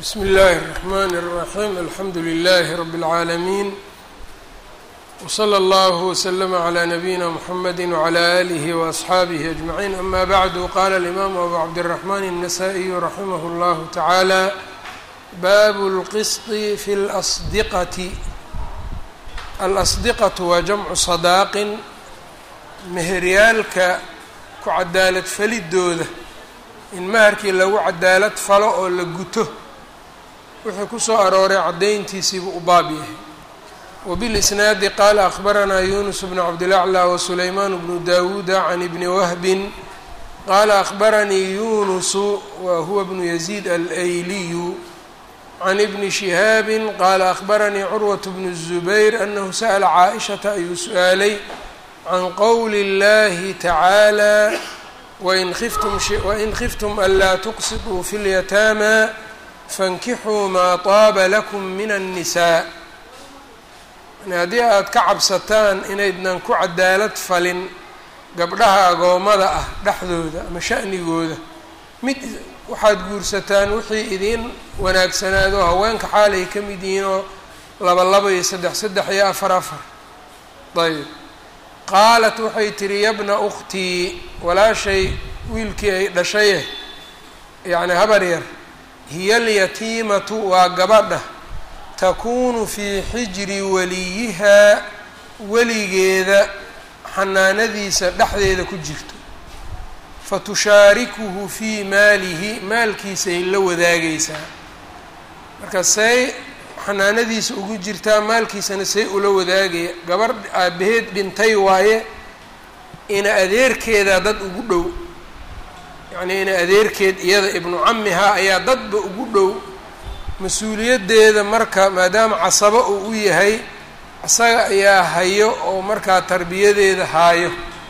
bsmi اllahi الرحmn الرaحيم alxamdu لlh رb العaalمين وslى اllه وsلm عlى نabيina mحamedi وعlى آlih وأصxaabih أجمعين ama bعd qala الإmam abu cabdالرحmn النsائي raximh اllah taعalى bab اlqsط fi اlأصdqة alasdiqaةu waa jamcu صadaaqin meheryaalka ku cadaalad falidooda in maharkii lagu cadaalad falo oo la guto wuxuu ku soo arooray caddayntiisiibuu u baab yahay wabilisnaadi qaala akhbaranaa yunus bnu cabdilaclى wasulaymaan bnu dawuuda can ibni wahbin qaala akhbaranii yunusu wa huwa bnu yaziid alayliyu can ibni shihaabin qaala akhbaranii curwat bnu الzubayr anahu sa'la caaishata ayuu su-aalay can qowli اllahi tacaalى wain khiftum anlaa tuqsituu fi اlyataama fankixuu maa taaba lakum min الnisaa yani haddii aada ka cabsataan inaydnan ku cadaalad falin gabdhaha agoommada ah dhexdooda ama sha'nigooda mid waxaad guursataan wixii idiin wanaagsanaado haweenka xaalay ka mid yihiin oo laba laba iyo saddex saddex iyo afar afar ayb qaalat waxay tihi yabna ukhtii walaashay wiilkii ay dhashaye yacni habar yar hiya alyatiimatu waa gabadha takuunu fii xijri waliyihaa weligeeda xanaanadiisa dhexdeeda ku jirto fatushaarikuhu fii maalihi maalkiisay la wadaagaysaa marka say xanaanadiisa ugu jirtaa maalkiisana say ula wadaagaya gabarh aabaheed dhintay waaye ina adeerkeedaa dad ugu dhow yacnii ina adeerkeed iyada ibnu camihaa ayaa dadba ugu dhow mas-uuliyaddeeda marka maadaama casabo uu u yahay isaga ayaa hayo oo markaa tarbiyadeeda haayo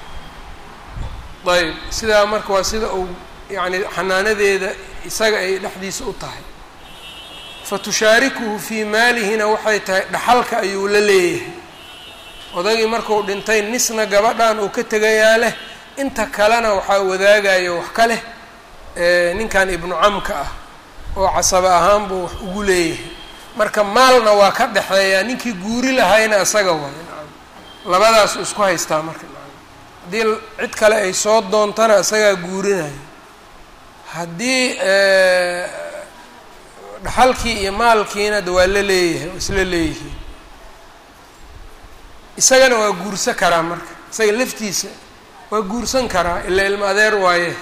ayb sidaa marka waa sida uu yacni xanaanadeeda isaga ay dhexdiisa u tahay fatushaarikuhu fii maalihina waxay tahay dhaxalka ayuu la leeyahay odagii marku dhintay nisna gabadhan uu ka tegayaa leh inta kalena waxaa wadaagayo wax ka leh ninkan ibnu camka ah oo casaba ahaan buu wax ugu leeyahay marka maalna waa ka dhexeeyaa ninkii guuri lahayna isaga waay nacam labadaasu isku haystaa marka nacam haddii cid kale ay soo doontana isagaa guurinayo haddii dhaxalkii iyo maalkiina de waa la leeyahay oo isla leeyihiin isagana waa guursan karaa marka isaga laftiisa waa guursan karaa ilaa ilma adeer waaye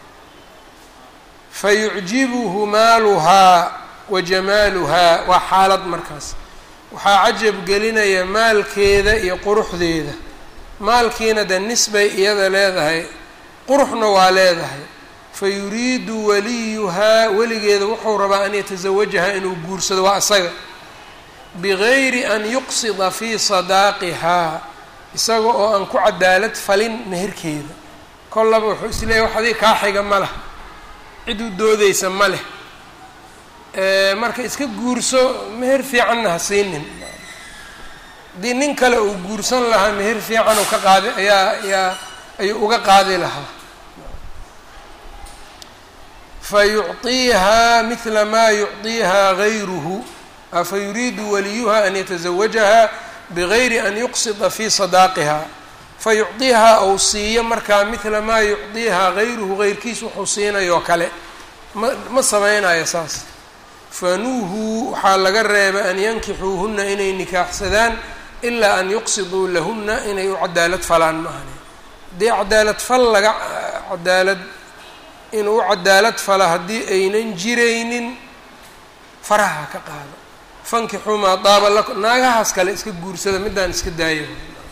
fa yucjibuhu maaluhaa wa jamaaluhaa waa xaalad markaas waxaa cajab gelinaya maalkeeda iyo quruxdeeda maalkiina de nisbay iyada leedahay quruxna waa leedahay fa yuriidu waliyuhaa weligeeda wuxuu rabaa an yatasawajahaa inuu guursado waa isaga bigayri an yuqsida fii sadaaqihaa isaga oo aan ku cadaalad falin meherkeeda kollaba wuxuu isleeyahy wax adiga kaa xiga ma leh cid u doodeysa ma leh marka iska guurso meher fiicanna ha siinin haddii nin kale uu guursan lahaa meher fiican uu ka qaadi ayaa ayaa ayuu uga qaadi lahaa fa yucطiihaa midla maa yucطiihaa gayruhu afa yuriidu waliyuha an yataزawajaha bigayri an yuqsida fii sadaaqiha fa yucطiihaa ou siiyo markaa midla maa yucطiihaa gayruhu gayrkiis wuxuu siinayoo kale ma ma sameynayo saas fanuuhuu waxaa laga reebay an yankixuuhuna inay nikaaxsadaan ilaa an yuqsiduu lahuna inay u cadaalad falaan maahane haddii cadaalad fal laga cadaalad inuu u cadaalad fala haddii aynan jiraynin faraha ka qaado fankixuu maa daaba lakum naagahaas kale iska guursada middaan iska daaya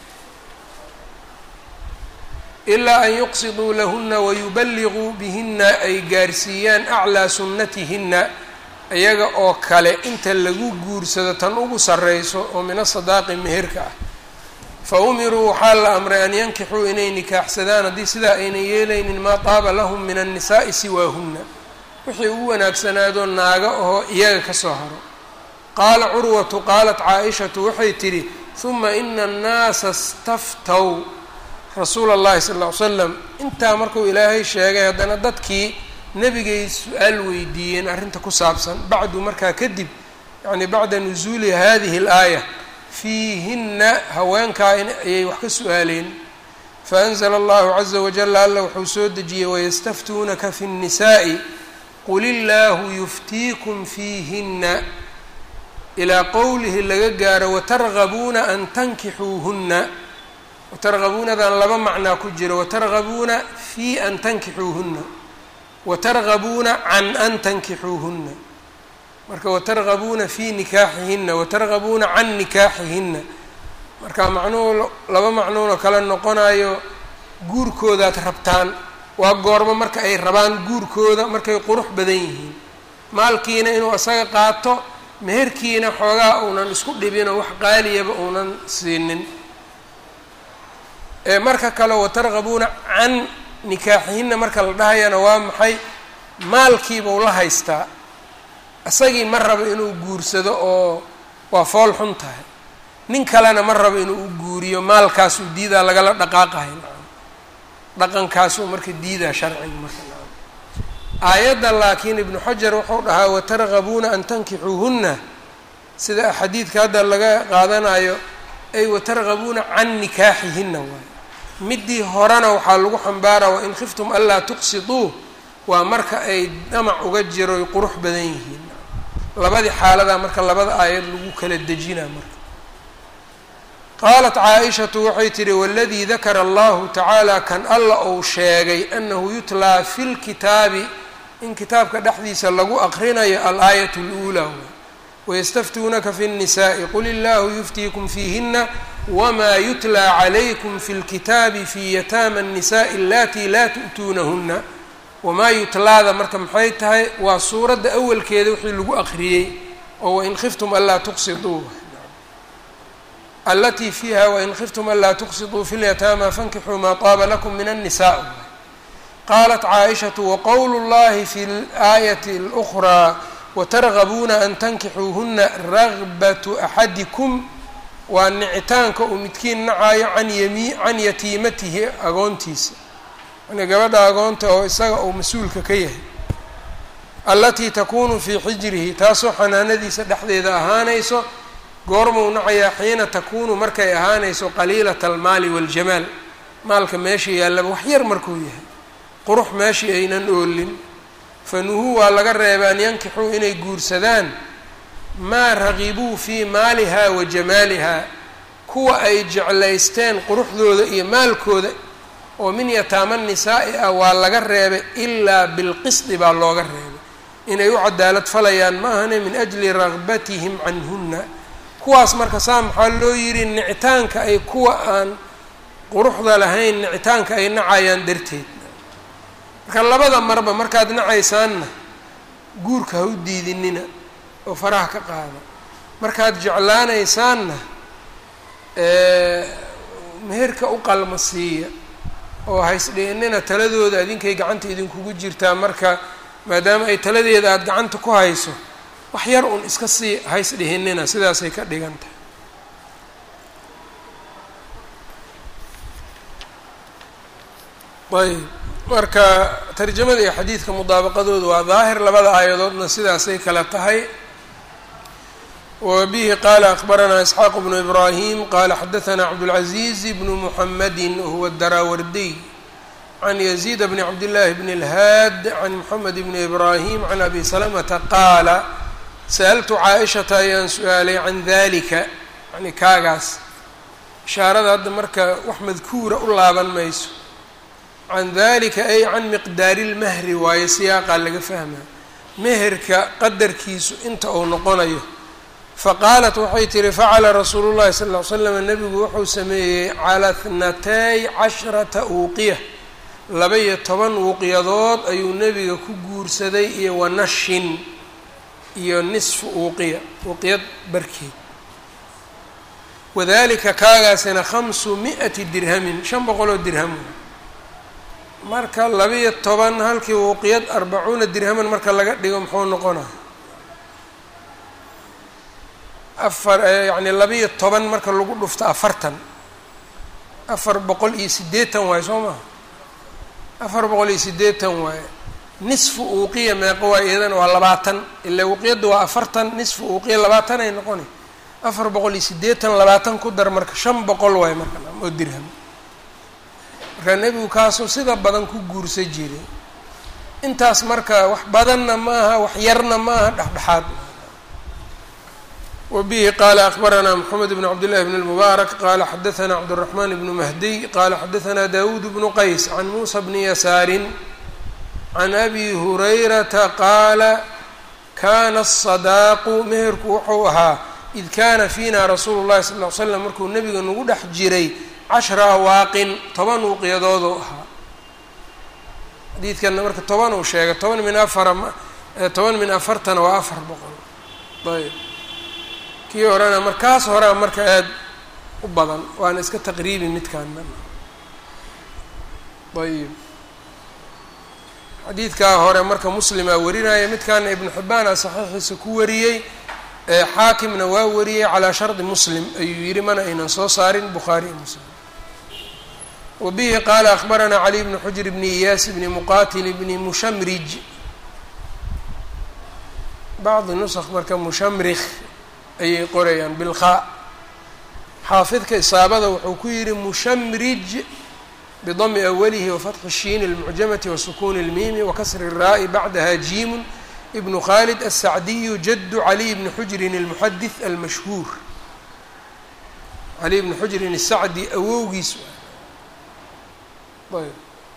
ilaa an yuqsiduu lahuna wayuballiguu bihina ay gaarsiiyaan aclaa sunnatihina iyaga oo kale inta lagu guursado tan ugu sarreyso oo min asadaaqi meherka ah fa umiruu waxaa la amray an yankixuu inay nikaaxsadaan haddii sidaa aynan yeelaynin maa taaba lahum min annisaa'i siwaahunna wixii ugu wanaagsanaadoo naaga oo iyaga ka soo haro qaala curwatu qaalat caa-ishatu waxay tidhi huma ina annaasa staftow rasuula allahi sala ll ly slam intaa markuu ilaahay sheegay haddana dadkii nebigay su-aal weydiiyeen arrinta ku saabsan bacdu markaa kadib yacni bacda nusuuli hadihi اlaaya fiihinna haweenkaa ayay wax ka su-aaleen faأnzla allahu caza wajala alla wuxuu soo dejiyey wayastaftuunaka fi الnisaaءi qul illaahu yuftiikum fiihinna ilaa qowlihi laga gaaro watargabuuna an tankixuuhunna watargabuunadan laba macnaa ku jiro watargabuuna fii an tankixuuhunna watargabuuna can an tankixuuhunna marka watargabuuna fii nikaaxihinna watargabuuna can nikaaxihinna marka macnuhu laba macnuunoo kale noqonayo guurkoodaad rabtaan waa goormo marka ay rabaan guurkooda markay qurux badan yihiin maalkiina inuu isaga qaato meherkiina xoogaa uunan isku dhibinoo wax qaaliyaba uunan siinin marka kale watargabuuna can nikaaxihinna marka la dhahayana waa maxay maalkiibau la haystaa isagii ma rabo inuu guursado oo waa fool xun tahay nin kalena ma rabo inuu u guuriyo maalkaasuu diidaa lagala dhaqaaqahay dhaqankaasuu marka diidaa sharciga marka aayadda laakiin ibnu xajar wuxuu dhahaa watargabuuna an tankixuuhunna sida xadiidka hadda laga qaadanayo ay watargabuuna can nikaaxihinna waay midii horena waxaa lagu xambaara wain khiftum anlaa tuqsiduu waa marka ay dhamac uga jiro ay qurux badan yihiin labadii xaaladaa marka labada aayad lagu kala dejinaa marka qaalat caa-ishatu waxay tihi waladii dakara allahu tacaala kan alla uu sheegay anahu yutlaa fi lkitaabi in kitaabka dhexdiisa lagu aqrinayo alaayat اluulaa wayastaftuunaka fi الnisaءi qul illahu yuftiikum fiihina wma yutlaa calaykum fi اlkitaabi fi yataama الnisaءi alatii laa tu'tuunahuna wamaa yutlaada marka maxay tahay waa suuradda awalkeeda wixii lagu aqriyey oo wain khiftum anlaa tuqsiduu alatii fiiha wain khiftum anlaa tuqsiduu fi lyataama fankixuu maa taaba lakum min الnisaء qaalat caaishatu waqowlu llahi fi اlaayati اlأkhraa watargabuuna an tankixuuhuna ragbatu axadikum waa nicitaanka uu midkiin nacayo can yami can yatiimatihi agoontiisa yani gabadha agoonta oo isaga uu mas-uulka ka yahay allatii takunu fii xijrihi taasoo xanaanadiisa dhexdeeda ahaanayso goormuu nacayaa xiina takunu markay ahaanayso qaliilata almaali waاljamaal maalka meesha yaallaba wax yar markuu yahay qurux meeshii aynan oolin fanuhuu waa laga reeba an yankixuu inay guursadaan maa raqibuu fii maaliha wa jamaaliha kuwa ay jeclaysteen quruxdooda iyo maalkooda oo min yataama nisaa'i ah waa laga reebay ilaa bilqisdi baa looga reebay inay u cadaalad falayaan ma ahane min ajli ragbatihim canhunna kuwaas marka saa maxaa loo yidhi nicitaanka ay kuwa aan quruxda lahayn nicitaanka ay nacayaan darteed marka labada marba markaad nacaysaanna guurka ha u diidinina oo faraha ka qaada markaad jeclaanaysaanna meherka u qalma siiya oo haysdhiinina taladooda idinkay gacanta idinkugu jirtaa marka maadaama ay taladeeda aada gacanta ku hayso wax yar un iska sii haysdhihinina sidaasay ka dhigan tahay ayb marka tarjamada iyo xadiidka mudaabaqadooda waa daahir labada aayadoodna sidaasay kala tahay wbihi qala akbaranaa isxaaq bnu ibrahim qala xadaanaa cabdاlcaziiz bnu muxamadi wahuwa daraawardiy can yaziid bni cabdillaahi bni اlhaad can moxamed bni ibrahim can abi salamata qaala sa'altu caaishata ayaan su-aalay can dalika yani kaagaas ishaarada hadda marka wax madkuura u laaban mayso can dalika ay can miqdaari اlmahri waayo siyaaqaa laga fahmaa meherka qadarkiisu inta uu noqonayo faqaalat waxay tihi facala rasuulu llahi sal ll ly slam nebigu wuxuu sameeyey cala thnatay cashrata uuqiya laba-iyo toban uuqiyadood ayuu nebiga ku guursaday iyo wanashin iyo nisfu uuqiya uuqiyad barkeed wadalika kaagaasina khamsu mi-ati dirhamin shan boqoloo dirham marka laba-iyo toban halkii uuqiyad arbacuuna dirhaman marka laga dhigo muxuu noqonaa afar yacni laba-iyo toban marka lagu dhufto afartan afar boqol iyo siddeetan waaye soo maha afar boqol iyo siddeetan waaye nisfu uuqiya meeqo waa iyadana waa labaatan ila uuqiyadda waa afartan nisfu uuqiya labaatan ay noqona afar boqol iyo siddeetan labaatan ku dar marka shan boqol waay marka oo dirham marka nebigu kaasoo sida badan ku guursa jiray intaas marka wax badanna ma aha wax yarna ma aha dhexdhexaad wbihi qala akbaranaa mxamed bn cabdillahi bn اlmubaarak qala xadaثna cabdالraxman bnu mahdiy qala xadaثna dawud bnu qays can muusa bni yasaarin can abi hurayrata qaala kana الصadaaqu meherku wuxuu ahaa id kana fiina rasuulu اllahi sal ly slam markuu nebiga nagu dhex jiray cashra awaaqin toban uuqiyadooduu ahaa xadiidkana marka toban uu sheegay toban min afara toban min afartana waa afar boqol ayb kii horena markaas horea marka aada u badan waana iska taqriibi midkaana ayib xadiidkaa hore marka muslimaa warinaya midkaana ibnu xibbaana saxiixiisa ku wariyey xaakimna waa wariyey calaa shardi muslim ayuu yihi mana aynan soo saarin bukhaari iyo muslim wa bihi qaala akbaranaa cali bni xujr bni iyaas bni muqatil bni mushamrij bacdi nusq marka mushamrikh ayay qorayaan bilkhaa xaafidka isaabada wuxuu ku yihi mushamrij bidami awalihi wafatxi shiin اlmucjamati wasukuni اlmiimi wakasri الraa'i bacdaha jiimun ibnu khalid asacdiyu jadu caliy bni xujrin اlmuxadih almashhuur caliy bni xujrin الsacdi awowgiis ayb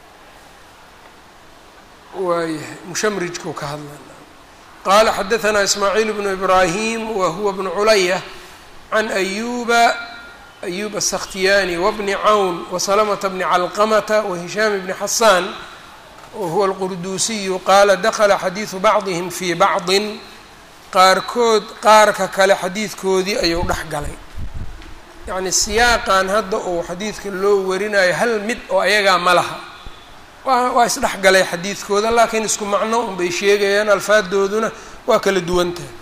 waayahay mushamrijkuu ka hadla qala xadaثna ismaaciil bnu ibrahim wa huwa bnu culaya can ayuba ayub aلsakhtiyani wabni cawn wasalamta bni calqamata wahishaam bni xasaan wahuwa alqurduusiyu qaala dakla xadiidu bacdihim fii bacdin qaarkood qaarka kale xadiidkoodii ayuu dhex galay yacni siyaaqan hadda uu xadiidka loo warinayo hal mid oo ayagaa ma laha wa waa isdhex galay xadiidkooda laakiin isku macno un bay sheegayaan alfaadooduna waa kala duwantahay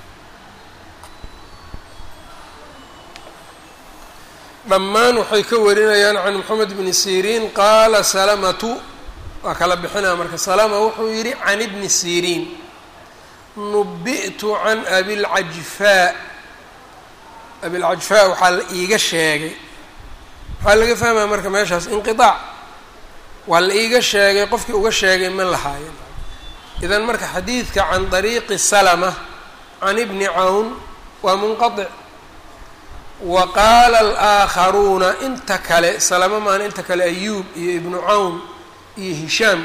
dhammaan waxay ka warinayaan can moxamed bni siriin qaala salamatu waa kala bixinaya marka salama wuxuu yidhi can ibni siriin nubi'tu can abilcajfaa abilcajfaa waxaa la iiga sheegay waxaa laga fahmaya marka meeshaas inqiaac waa la iiga sheegay qofkii uga sheegay ma lahaayen idan marka xadiidka can dariiqi salama can ibni cawn waa munqaطic wa qaala alaaakharuuna inta kale salama maan inta kale ayuub iyo ibnu cawn iyo hishaam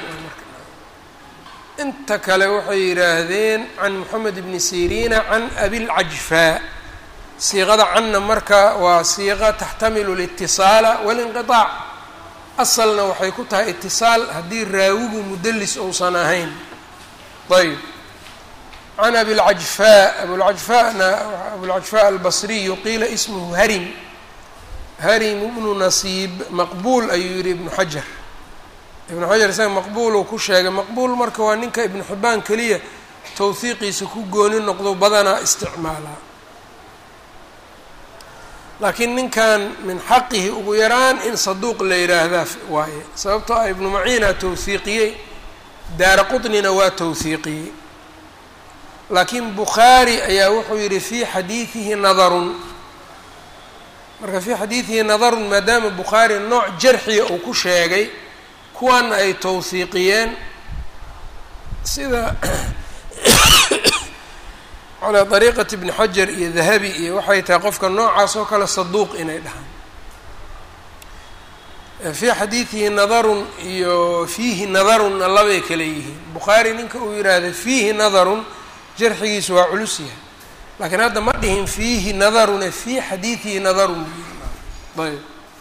inta kale waxay yidhaahdeen can moxamed ibni siriina can abilcajfaa siiqada canna marka waa siiqa taxtamilu litisaala walinqiطaac asalna waxay ku tahay itisaal haddii raawigu mudelis ousan ahayn ayb can abilcajfaa abulcajfaana abulcajfaa albasriyu qiila ismuhu harim harim ibnu nasiib maqbuul ayuu yihi ibnu xajar ibnu xajar isaga maqbuul uu ku sheegay maqbuul marka waa ninka ibnu xibaan keliya tawhiiqiisa ku gooni noqdo badanaa isticmaalaa laakiin ninkan min xaqihi ugu yaraan in saduuq la yidhaahdaa waaye sababtoo ah ibnu maciina tawhiiqiyey daara qutnina waa tawhiiqiyey laakiin bukhaari ayaa wuxuu yidhi fii xadiidihi nadarun marka fii xadiidihi nadarun maadaama bukhaari nooc jarxiya uu ku sheegay kuwana ay tawhiiqiyeen sida calaa dariiqati bni xajar iyo dahabi iyo waxay tahay qofka noocaas oo kale saduuq inay dhahaan fii xadiidihi nadarun iyo fiihi nadarunna labay kale yihiin bukhaari ninka uu yidhaahda fiihi nadarun jarxigiisu waa culus yahay laakiin hadda ma dhihin fiihi nadarune fii xadiidihi nadarun ayb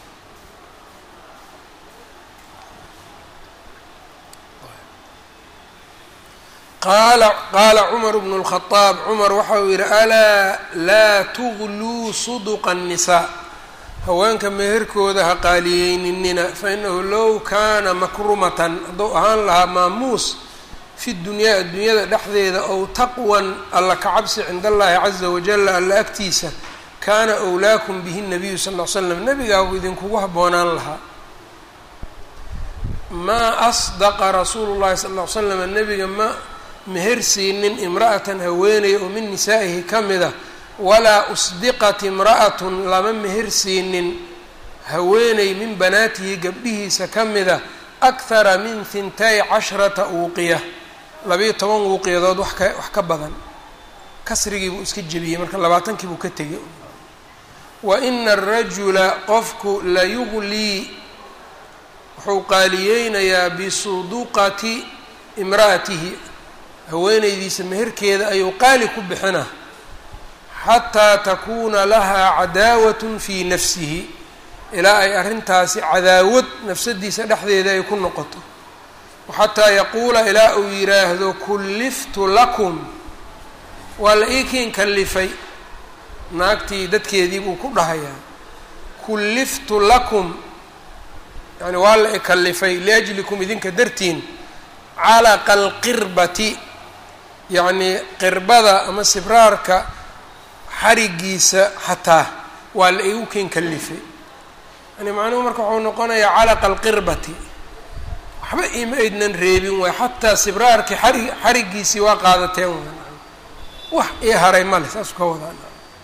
qaala qaala cumar bnu lkhadaab cumar waxa uu yidhi alaa laa tugluu suduqa annisaa haweenka meherkooda ha qaaliyeyninina fainahu low kaana makrumatan hadduu ahaan lahaa maamuus fi dunyaa adduunyada dhexdeeda ow taqwan alla ka cabsi cinda allahi caza wajala alla agtiisa kaana wlaakum bihi nabiyu sal ll ly slam nebigaagu idinkugu habboonaan lahaa maa asdaqa rasuulu llahi sala ll ly slam nebiga ma meher siinin imra'atan haweeney oo min nisaa'ihi ka mida walaa usdiqat imra'atun lama meher siinin haweeney min banaatihi gabdhihiisa ka mida akhara min hintay casharata uuqiya labayo toban wuuqiyadood wax ka wax ka badan kasrigii buu iska jebiyey marka labaatankii buu ka tegay wa ina arajula qofku la yuglii wuxuu qaaliyeynayaa bisuduqati imra'atihi haweeneydiisa meherkeeda ayuu qaali ku bixina xataa takuuna lahaa cadaawatun fii nafsihi ilaa ay arrintaasi cadaawad nafsadiisa dhexdeeda ay ku noqoto xataa yaquula ilaa uu yidhaahdo kulliftu lakum waa la ii kiin kallifay naagtii dadkeedii buu ku dhahayaa kulliftu lakum yani waa la ikallifay liajlikum idinka dartiin calaqa alqirbati yacnii qirbada ama sibraarka xarigiisa xataa waa la igu kiin kallifay yani macnuhu marka wuxuu noqonayaa calaqa alqirbati waxba ima aydnan reebin waay xataa sibraarkii xari xarigiisii waa qaadateen wa wax ii haray male saasuu ka wadaa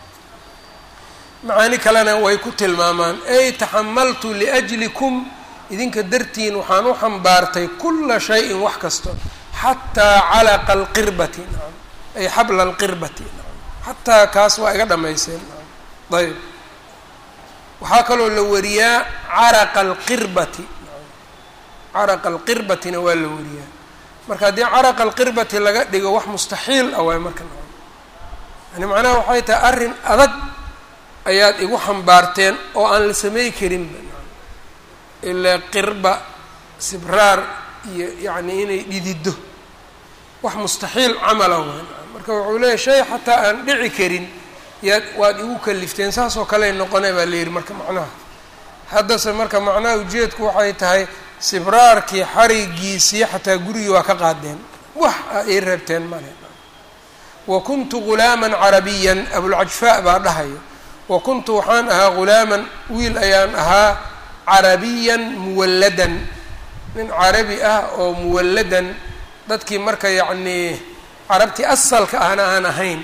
macaani kalena way ku tilmaamaan ay taxamaltu liajlikum idinka dartiin waxaan u xambaartay kula shayin wax kasto xataa calaqa alqirbati naam ay xabla alqirbati naam xataa kaas waa iga dhamayseen naam ayb waxaa kaloo la wariyaa caraqa alqirbati caraqa alqirbatina waa la wariyaa marka haddii caraqa alqirbati laga dhigo wax mustaxiil ah waay marka naam yani macnaha waxay tahay arrin adag ayaad igu xambaarteen oo aan la samey karinba ilaa qirba sibraar iyo yacni inay dhidido wax mustaxiil camala waan marka wuxuu leeyahy shay xataa aan dhici karin yaad waad igu kalifteen saasoo kaley noqone baa la yidhi marka macnaha haddase marka macnaha ujeedku waxay tahay sibraarkii xarigiisii xataa gurigii waa ka qaadeen wax a ii reebteen male wa kuntu ghulaaman carabiyan abulcajfaa baa dhahayo wa kuntu waxaan ahaa ghulaaman wiil ayaan ahaa carabiyan muwalladan nin carabi ah oo muwalladan dadkii marka yacnii carabtii asalka ahna aan ahayn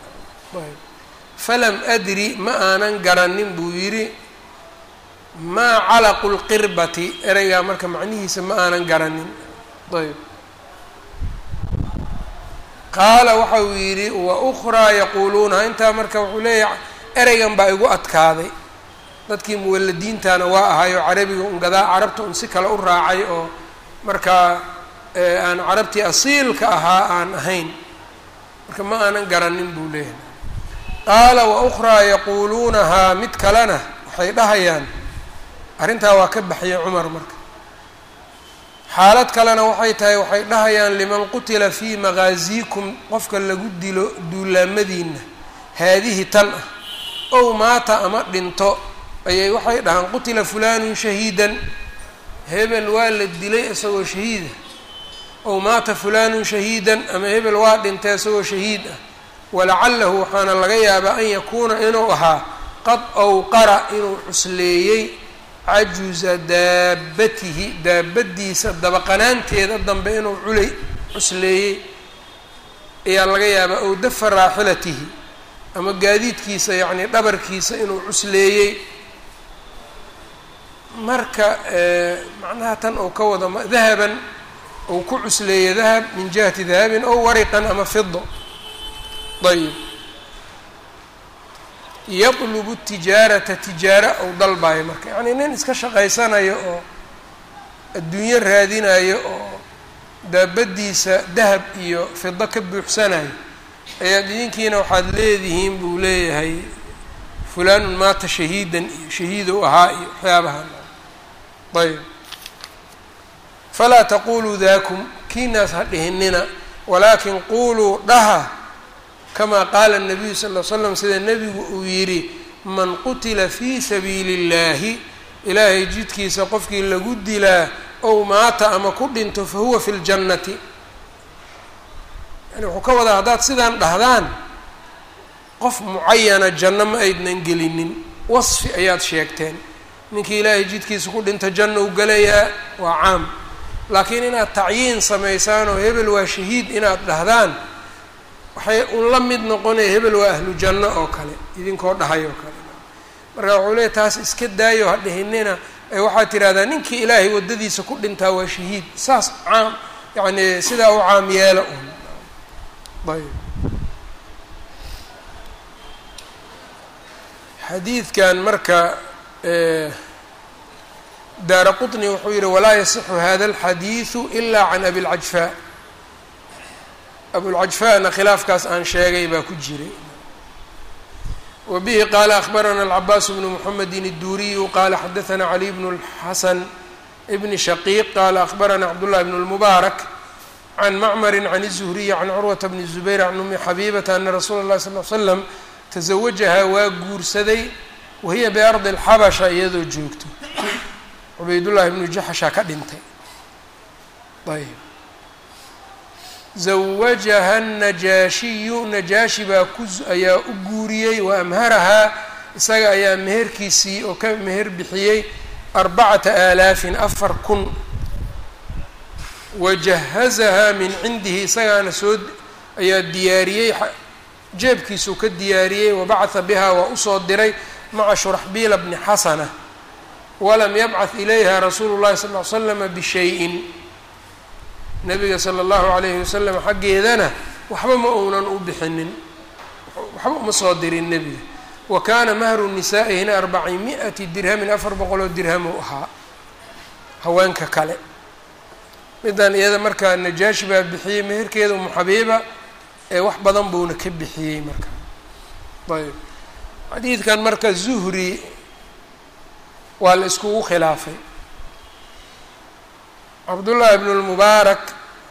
falam adri ma aanan garanin buu yidhi maa calaqu lqirbati ereygaa marka macnihiisa ma aanan garanin ayb qaala waxa uu yidhi wa ukhraa yaquuluunaha intaa marka wuxuu leeyahay ereygan baa igu adkaaday dadkii muwaladiintana waa ahay oo carabiga un gadaa carabta un si kale u raacay oo markaa aan carabtii asiilka ahaa aan ahayn marka ma aanan garanin buu leeyahay qaala wa ukhraa yaquuluunahaa mid kalena waxay dhahayaan arrintaa waa ka baxiyay cumar marka xaalad kalena waxay tahay waxay dhahayaan liman qutila fii maqaasiikum qofka lagu dilo duulaamadiina haadihi tan ah ow maata ama dhinto ayay waxay dhahaan qutila fulaanun shahiidan hebel waa la dilay isagoo shahiida ow maata fulaanun shahiidan ama hebel waa dhintay isagoo shahiid ah walacalahu waxaana laga yaabaa an yakuuna inuu ahaa qad awqara inuu cusleeyey cajuza daabatihi daabadiisa dabaqanaanteeda dambe inuu culay cusleeyey ayaa laga yaabaa ow dafa raaxilatihi ama gaadiidkiisa yacnii dhabarkiisa inuu cusleeyey marka macnaha tan ou ka wada dahaban ou ku cusleeya dahab min jihati dahabin ow wariqan ama fido ayb yatlubu tijaarata tijaara ou dalbayo marka yacnii nin iska shaqaysanayo oo adduunyo raadinayo oo daabadiisa dahab iyo fido ka buuxsanayo ayaad idinkiina waxaad leedihiin buu leeyahay fulaanun maata shahiidan iyo shahiidow ahaa iyo waxyaabahan ayb falaa taquluu daakum kiinaas ha dhihinina walaakin quuluu dhaha kamaa qaala الnabiyu sal ll slam sida nebigu uu yidhi man qutila fii sabiili اllaahi ilaahay jidkiisa qofkii lagu dilaa ow maata ama ku dhinto fahuwa fi ljannati yani wuxuu ka wadaa haddaad sidaan dhahdaan qof mucayana janno ma aydnan gelinin wasfi ayaad sheegteen ninkii ilaahay jidkiisa ku dhinta janna u gelayaa waa caam laakiin inaad tacyiin samaysaan oo hebel waa shahiid inaad dhahdaan waxay un la mid noqonaya hebel waa ahlu janno oo kale idinkoo dhahay oo kale marka wuxuu leeya taas iska daayo ha dhihinina ee waxaad tidhahdaa ninkii ilaahay waddadiisa ku dhintaa waa shahiid saas caam yacni sidaa u caam yeela un ayb xadiidkan marka daara quطni wuxuu yihi walaa yasixu hada اlxadiiثu ila can abi اlcajfaa abulcajfaana khilaafkaas aan sheegay baa ku jiray wa bihi qaala akhbarana alcabaas bnu mxamedi الduriyu qala xadaثna cali bn اlxasan bni shaqiiq qala akhbarana cabdالlahi bn اlmubaarak can macmari can الzuhriyi can curwata bni zubayr can umi xabibata ana rasuula اlahi sal l slam tasawajahaa waa guursaday wahiya biardi اlxabasha iyadoo joogto cubaydullaahi bnu jaxshaa ka dhintay ayb zawajaha najaashiyu najaashi baa ku ayaa u guuriyey wa amharahaa isaga ayaa meherkiisii oo ka meher bixiyey arbacata aalaafin afar kun wajahazahaa min cindihi isagaana soo ayaa diyaariyey jeebkiisuu ka diyaariyey wabacatha bihaa waa usoo diray maca shuraxbiila bni xasana walam yabcath ilayha rasuulu llahi sal ly slama bishayin nabiga sala allahu calayhi wasalam xaggeedana waxba ma uunan u bixinin waxba uma soo dirin nebiga wa kaana mahru nisaa'ihina arbaci mi-ati dirhamin afar boqoloo dirham uu ahaa haweenka kale midan iyada markaa najaashi baa bixiyey meherkeeda umu xabiiba ee wax badan buuna ka bixiyey marka ayb xadiidkan marka zuhri waa la iskugu khilaafay cabdullaahi bnu lmubaarak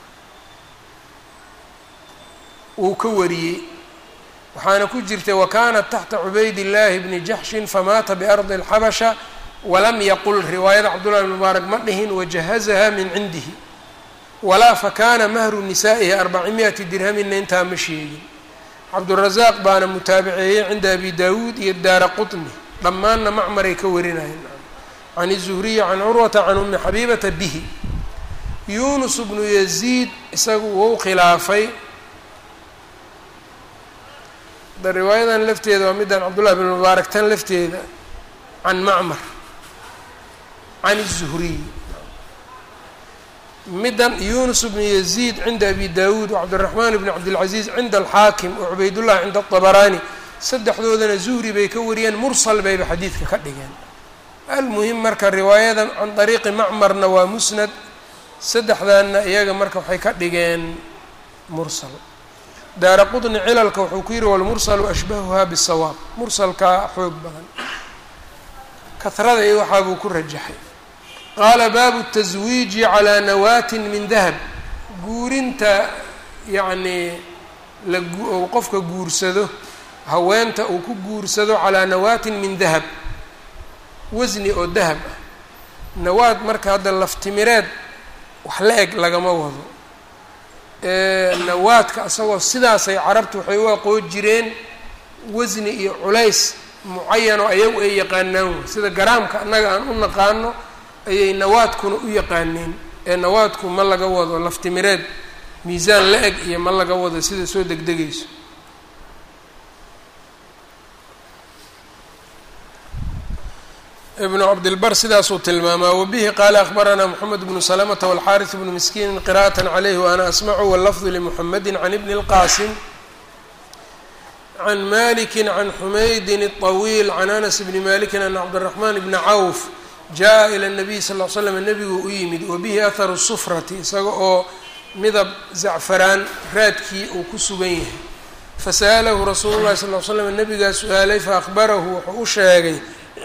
wuu ka wariyey waxaana ku jirtay wakanat taxta cubayd illaahi bni jaxshin famaata biardi اlxabasha walam yaqul riwaayada cabdullahi bn mubaarak ma dhihin wajahazaha min cindihi walaa fakana mahru nisaa'ihi arbaci mi-ati dirhamina intaa ma sheegin cabdurazaaq baana mutaabiceeyey cinda abi dawuud iyo daara qutni dhammaanna macmaray ka warinayeen can الzuhriyi can curwata can umi xabiibata bihi yunus bnu yaziid isagu wou khilaafay da riwaayadan lafteeda waa middan cabdullahi bn mubaarak tan lafteeda can macmar can الzuhriy middan yunus bnu yaziid cinda abi dawuud wacabdiraxmaan bn cabdilcaziiz cinda alxaakim wa cubaydullahi cinda aطabaraani saddexdoodana zuhri bay ka wariyeen mursal bayba xadiidka ka dhigeen almuhim marka riwaayadan can dariiqi macmarna waa musnad saddexdanna iyaga marka waxay ka dhigeen mursal daara qudni cilalka wuxuu ku yihi walmursalu ashbahuhaa bisawaab mursalkaa xoog badan kahrada iyo waxaa buu ku rajaxay qaala baabu taswiiji calaa nawaatin min dahab guurinta yacnii la ou qofka guursado haweenta uu ku guursado calaa nawaatin min dahab wasni oo dahab ah nawaad marka hadda laftimireed wax la eg lagama wado nawaadka isagoo sidaasay carabtu waxay u aqoon jireen wasni iyo culays mucayanoo ayagu ay yaqaanaan wey sida garaamka annaga aan u naqaano ayay nawaadkuna u yaqaaneen ee nawaadku ma laga wado laftimireed miisaan la eg iyo ma laga wado sida soo degdegayso ibnu cabdilbar sidaasuu tilmaamaa wabihi qaala akhbaranaa moxamed bnu salamata walxaaris bnu miskiinin qira'at calayhi waana asmacu wallafdu limuxamedi can ibni اlqaasim can maliki can xumaydin الطawiil can anas bni malikin ana cabdiraxmaan bni cawf jaa ila الnabiy sal l slam nebigu u yimid wabihi aharu sufrati isaga oo midab zacfaraan raadkii uu ku sugan yahay fasa'alahu rasuulu llahi sal l slam nebigaa su-aalay faahbarahu wuxuu u sheegay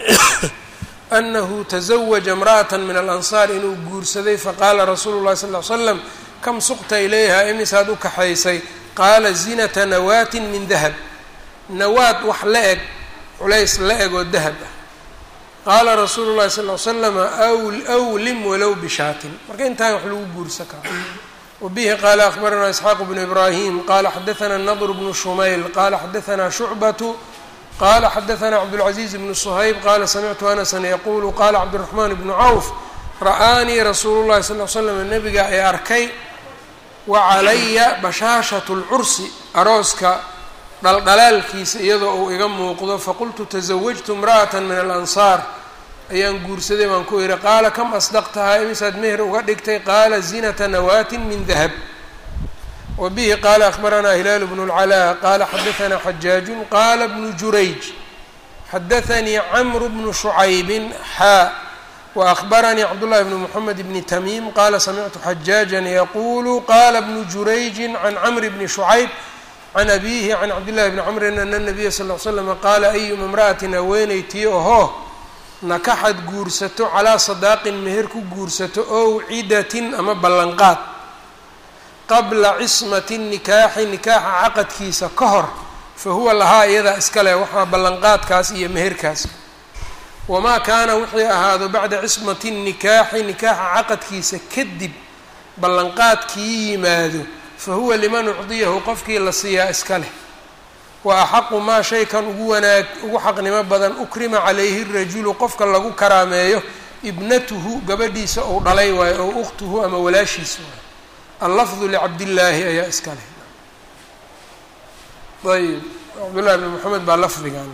anahu taزawaja imra'ata min alansaar inuu guursaday faqaala rasuulu llahi sal l slam kam suqta ilayha imisaad u kaxaysay qaala zinata nawaatin min dahab nawaad wax la eg culays la eg oo dahab ah qaala rasuulu llahi sal l slama awlim walow bishaatin marka intaan wax lagu guursa karo wabihi qaala akhbaranaa isxaaq bnu ibraahim qaala xadaanaa nadr bnu shumayl qaala xadaanaa shucbatu qala xadaanaa cabdاlcaزiiz bnu shayb qala samictu anasan yaqulu qala cabdالraxman bnu cawf ra-aanii rasuulu llahi sal l slam nabiga ay arkay wa calaya bashaashatu lcursi arooska dhaldhalaalkiisa iyadoo uu iga muuqdo faqultu tasawajtu imra'ata min alansaar ayaan guursaday baan ku ihi qaala kam asdaqtahaa imisaad meher uga dhigtay qaala zinata nawaatin min dahab wa bihi qaala akhbaranaa hilaalu bnu اlcalaa qaala xadaanaa xajaajun qaala bnu jurayj xadaanii camru bnu shucaybin xaa waأkhbaranii cabdullahi bni mxamed bni tamiim qaala samictu xajaajan yaquulu qaala bnu jurayji can camri bni shucayb can abiihi can cabdillahi bni camrin ana nabiya sal l slama qaala ayuma imra'atin haweeneytii ohoo nakaxad guursato calaa sadaaqin meher ku guursato ow cidatin ama ballanqaad qabla cismati nikaaxi nikaaxa caqadkiisa ka hor fa huwa lahaa iyadaa iskale waxaa ballanqaadkaas iyo meherkaas wamaa kaana wixii ahaado bacda cismati nikaaxi nikaaxa caqadkiisa kadib ballanqaadkii yimaado fa huwa liman ucdiyahu qofkii la siiyaa iska leh wa axaqu maa shaykan ugu wanaag ugu xaqnimo badan ukrima calayhi rajulu qofka lagu karaameeyo ibnatuhu gabadhiisa ou dhalay waayo ow ukhtuhu ama walaashiisa waayo allafdu licabdillaahi ayaa iska leh ayb cabdullahi bni moxamed baa lafdigan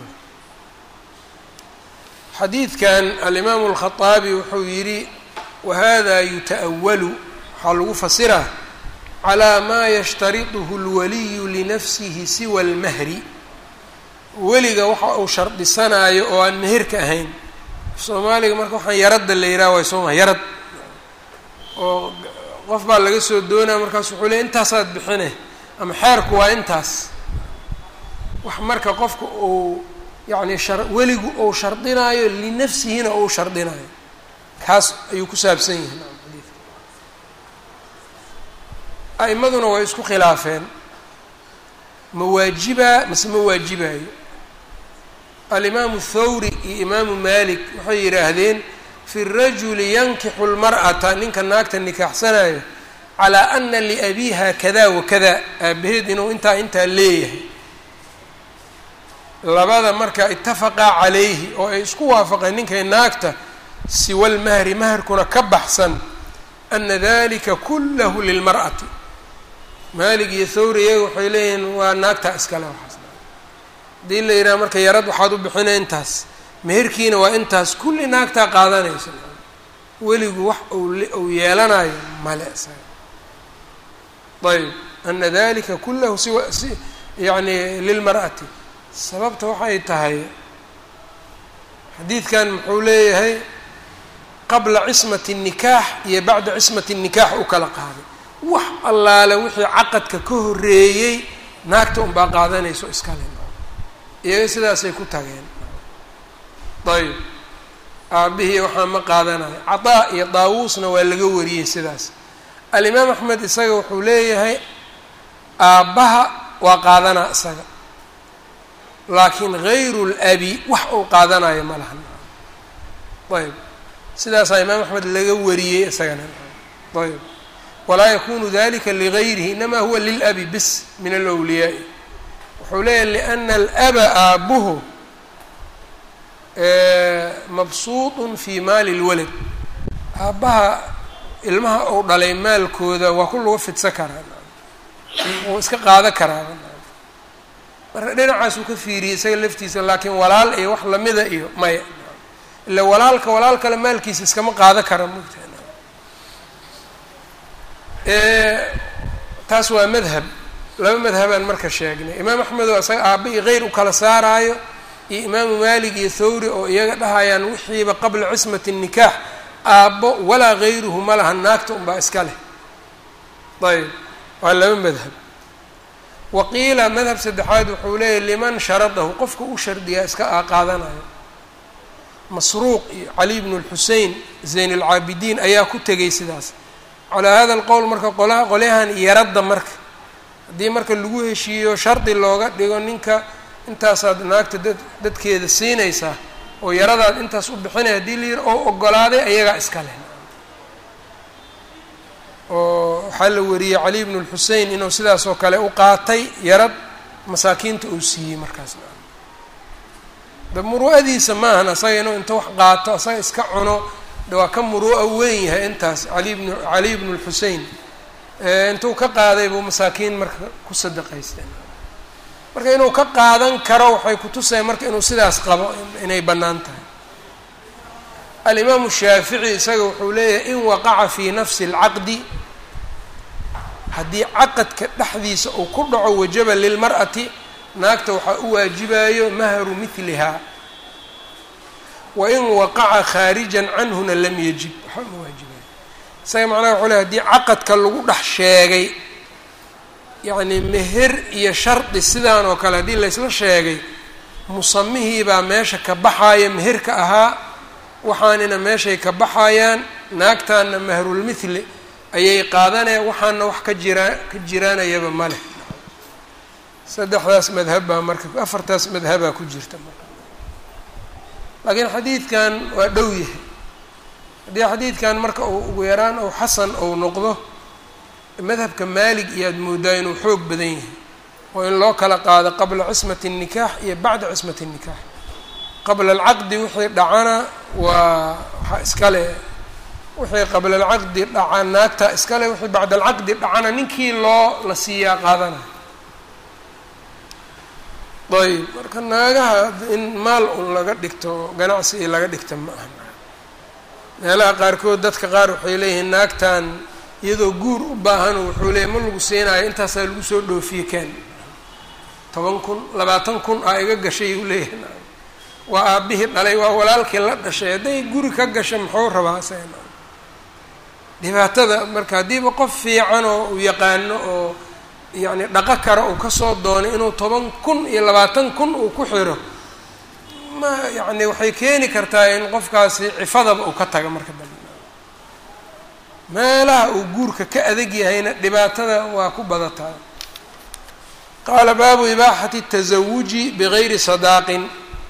xadiidkan alimaamu alkhaaabi wuxuu yidhi wahada yuta'awalu waxaa lagu fasiraa calaa maa yashtariطuhu اlwaliyu linafsihi siwa اlmahri weliga waxa uu shardhisanaayo oo aan meherka ahayn soomaaliga marka waxaan yaradda la yidhaha way sooma yarad oo qof baa laga soo doonaya markaas wuxuu leey intaasaad bixine ama xeerku waa intaas wax marka qofka uu yacni shar weligu uu shardinaayo linafsihina uu shardinaayo kaas ayuu ku saabsan yihin xadiidka a'imaduna way isku khilaafeen ma waajibaa mase ma waajibayo alimaamu thawri iyo imaamu malik waxay yidhaahdeen fi rajuli yankixu lmar'ata ninka naagta nikaaxsanayo calaa ana liabiiha kada wakada aabaheed inuu intaa intaa leeyahay labada marka itafaqaa calayhi oo ay isku waafaqeen ninkay naagta siwa lmahri maharkuna ka baxsan ana dalika kullahu lilmar'ati maalig iyo thawri iyaga waxay leeyihiin waa naagtaa iskale waxaas haddii la yidhaha marka yarad waxaad u bixina intaas meherkiina waa intaas kulli naagtaa qaadanaysa weligu wax uu yeelanayo male isaga ayb ana dalika kullahu siwa si yani lilmar'ati sababta waxay tahay xadiidkan muxuu leeyahay qabla cismati الnikaax iyo bacda cismati الnikaax u kala qaaday wax allaale wixii caqadka ka horeeyey naagta unbaa qaadanayso iskale iyaga sidaasay ku tageen ayb aabihii waxaa ma qaadanayo cadaa iyo daawuusna waa laga wariyey sidaas alimaam axmed isaga wuxuu leeyahay aabbaha waa qaadanaa isaga laakiin hayru labi wax uu qaadanayo ma lahan ayb sidaasaa imaam axmed laga wariyey isagana ayb walaa yakunu dalika ligayrihi inama huwa lilabi bis min alwliyaai wuxuu leeyahay liana alaba aabuhu mabsuuطun fi maali اlwalad aabbaha ilmaha uu dhalay maalkooda waa ku lagu fidsan karaa wuu iska qaada karaa marka dhinacaasuu ka fiiriyey isaga laftiisa laakiin walaal iyo wax lamida iyo maya ila walaalka walaal kale maalkiisa iskama qaada kara mogta taas waa madhab laba madhabaan marka sheegnay imaam axmed oo isaga aaba iyo keyr u kala saaraayo iyo imaamu maalik iyo thawri oo iyaga dhahayaan wixiiba qabla cismati الnikaax aabbo walaa gayruhu ma laha naagta unbaa iska leh ayb waa laba madhab waqiila madhab saddexaad wuxuu leeyahy liman sharadahu qofka u shardiyaa iska qaadanayo masruuq iyo cali bnu lxusein zayn alcaabidiin ayaa ku tegay sidaas calaa hada alqowl marka qolaha qolyahan yaradda marka haddii marka lagu heshiiyo shardi looga dhigo ninka intaasaad naagta dad dadkeeda siinaysaa oo yaradaad intaas u bixinaya haddii la yiri oo ogolaaday ayagaa iska leh oo waxaa la wariyey cali bnu lxusein inuu sidaas oo kale u qaatay yarad masaakiinta uu siiyey markaas da muru'adiisa maahan asaga inuu inta wax qaato asaga iska cuno waa ka muruu'a weyn yahay intaas ali bn caliy bnu lxusein intuu ka qaaday buu masaakiin marka ku sadaqaysteen marka inuu ka qaadan karo waxay kutusaya marka inuu sidaas qabo inay bannaan tahay alimaamu shaafici isaga wuxuu leeyahay in waqaca fii nafsi اlcaqdi haddii caqadka dhexdiisa uu ku dhaco wajaba lilmar'ati naagta waxaa u waajibayo mahru milihaa wain waqaca khaarijan canhuna lam yajib waxaa uma waajibayo isaga macnaha wuxuu ley hadii caqadka lagu dhex sheegay yacni meher iyo shardi sidaan oo kale haddii laysla sheegay musamihii baa meesha ka baxaaya meherka ahaa waxaanina meeshay ka baxayaan naagtaana mahrulmithli ayay qaadanayaan waxaana wax ka jiraa ka jiraanayaba ma leh saddexdaas madhab baa marka afartaas madhabaa ku jirta marka laakiin xadiidkan waa dhow yahay haddii xadiidkan marka uu ugu yaraan ou xasan ou noqdo madhabka maalig iyo aada moodaa inuu xoog badan yahay oo in loo kala qaado qabla cismati الnikaax iyo bacda cismati الnikaax qabla alcaqdi wixii dhacana waa waxaa iskale wixii qabla alcaqdi dhaca naagta iskale wixii bacda alcaqdi dhacana ninkii loo la siiyaa qaadana ayb marka naagaha in maal un laga dhigto ganacsi i laga dhigta ma aha meelaha qaarkood dadka qaar waxay leeyihiin naagtan iyadoo guur u baahan wuxuu leeyay ma lagu siinayo intaasaa lagu soo dhoofiye ken toban kun labaatan kun aa iga gashay uu leeyahay waa aabbihii dhalay waa walaalkii la dhashay hadday guri ka gasha muxuu rabaa isagana dhibaatada marka haddiiba qof fiican oo uu yaqaano oo yacni dhaqo kara uu kasoo doonay inuu toban kun iyo labaatan kun uu ku xiro ma yacni waxay keeni kartaa in qofkaasi cifadaba uu ka taga marka dambe meelaha uu guurka ka adag yahayna dhibaatada waa ku badataa qaala baabu ibaaxati tasawuji bigayri sadaaqin